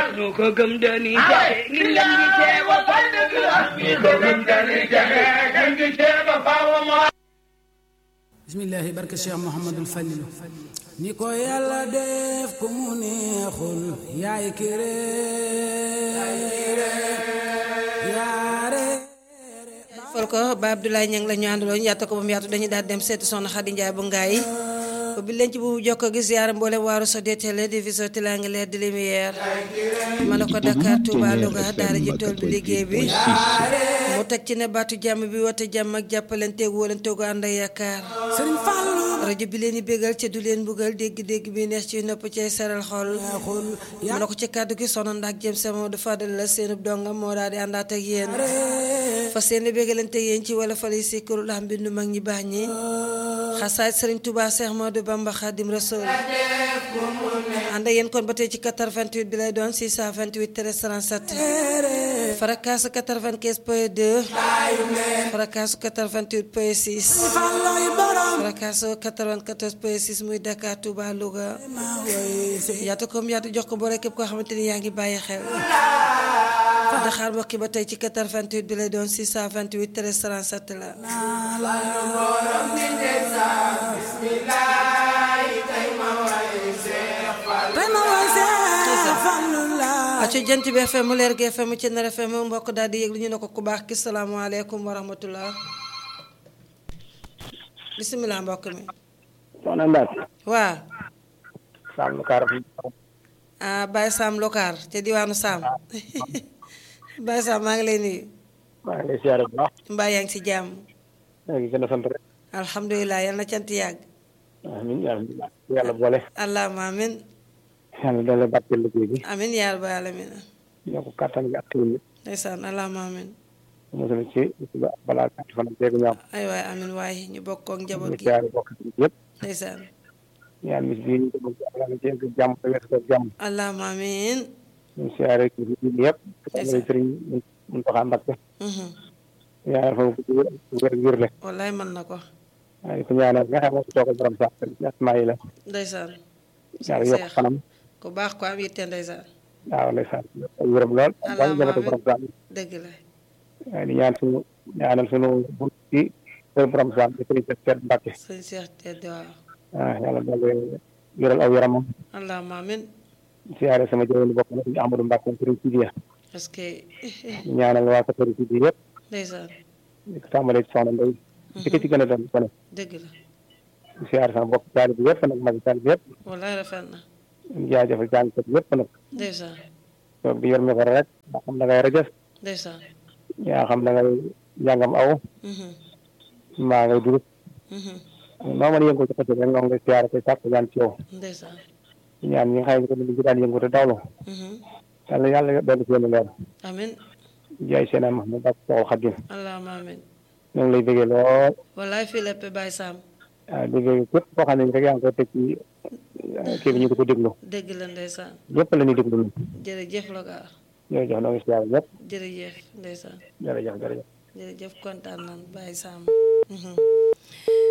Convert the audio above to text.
ñoo ko gëm dañuy jafe ngi leen di teewa fal dëgg la ñi ko gëm dañuy jafe gën gi teeba faawa moo bismillahi barke cheikh mouhamadul falilu ni ko yàlla def ku mu neexul yaay kire yaare fol ko ba Abdoulaye Niang la ñu àndaloon yaata ko ba mu yaatu dañuy daal dem seeti soxna Xadi Njaay bu ngaay bi leen ci bu jokko gis yaara mboolem waaru so deetele division triangulaire de lumière ma la ko Dakar Touba Louga daara ji tool bi liggéey bi mu teg ci ne baatu jàmm bi woote jàmm ak jàppalanteeg wóolanteegu ànd ak yaakaar sëriñ Fallu rajo bi leen di bégal ca du leen buggal dégg-dégg bi neex ci nopp cay seral xol neexul ma la ko ci kàddu gi sono ndax jëm sama du fadal la seenub donga moo daal di àndaat ak yéen fas yéene bégalante yéen ci wala fali si këru lax mbindu mag ñi baax ñi xasaay sëriñ Touba Cheikh Modou Bamba Khadim Rasoul ànd ak yéen kon ba tey ci 88 bi lay doon 628 13 37 Farakas 95 point 2 Farakas 88 point 6 Falloy borom Farakas 94 point 6 muy Dakar Touba Louga ma woy si yaatu comme yaatu jox ko boole képp koo xamante ni yaa ngi bàyyi xel Daxaar mbokki ba tey ci 88 bi lay doon 628 13 37 la tey ma woy si Fallu la aco jant bi FM mu leer gi FM ci nar FM mbokk daal di yëglu ñu ne ko ku baax ki salaamaaleykum wa rahmatullah bisimilah mbokk mi soxna Ndaat waa Sam lu kaar fi ah Baye Sam Lokaar ca diwaanu Sam Baye Sam maa ngi lay nuyu maa ngi lay siyaare bu baax mbaa yaa ngi si jàmm maa ngi gën a sant rek alhamdulilah yal na cant yàgg amiin alhamdulilah yàlla boole allahuma amin yàlla doole barkeel liggéey bi amin yaa rabbal alamin ñoo ko kàttan gi ak teewul bi ndeysaan allahuma amin mosal ci ba balaa gàtt fan ak jéegu ñaaw ay waay amin waaye ñu bokk ak ñu njaboot gi siyaare bokk ci yëpp ndeysaan ñaan mis bii ñu ko bëgg yàlla na jéeg jàmm te weesu ko jàmm allahuma amin ñu siyaare ci bi yëpp Ndeysaan. sëriñ mun taxaa Mbakke mhm ñaanal fa mu ko wér wér wér le wallaay mën na ko waaye ko ñaanal nga xam moo ko toogal borom sax asmaa yi la ndeysaan yàlla yokk Seex. fanam ku baax ko am yitte ndeysaan waaw ndeysaan ay wéram lool Allahumma bañ jabata amiin. borom sax dëgg la waaye di ñaan suñu ñaanal suñu bunt ci kër borom saam di sëriñ Seex Mbàkke sëñ Seex tedd waaw ah yàlla doole yëral aw yaramam allahuma amin siyaare sama jëwéni bopp na suñu Amadou Mbàkke sëriñ Sidiya parce que ñaanal waa sa sëriñ Sidiya yëpp ndeysaan di ko tàmbalee ci soxna Ndey di ko ci gën a doon ko ne dëgg la di siyaare sama bopp taalibe bi yëpp nag magi taalibe yëpp wallaay rafet na di jaajëfal jàngkat yëpp nag ndeysaan toog di yor mi ko rek yaa xam da ngay rajas ndeysaan yaa xam da ngay njàngam aw mhm maa ngay dugub mhm noo mën a yëngu ci xëcc rek nga ngay siyaare koy sàkk ñaan ci yow ndeysaan ñaan ñi nga xam ne ko ni ngi daan yëngu te dawlu mhm yàlla yàlla dolli seen leer amin jaay seen am Mahmoud ak Soxal Xadim allahuma amin ñoo ngi lay bëggee lool wallaay fii lépp Baye Sam waaw bëggee képp koo xam ne rek yaa ngi koy teg ci kii bi ñu di ko déglu dëgg la ndeysaan ñëpp la ñuy déglu ñun jërëjëf Lokaar jërëjëf noo ngi siyaare ñëpp jërëjëf ndeysaan jërëjëf jërëjëf jërëjëf kontaan nan Baye Sam mhm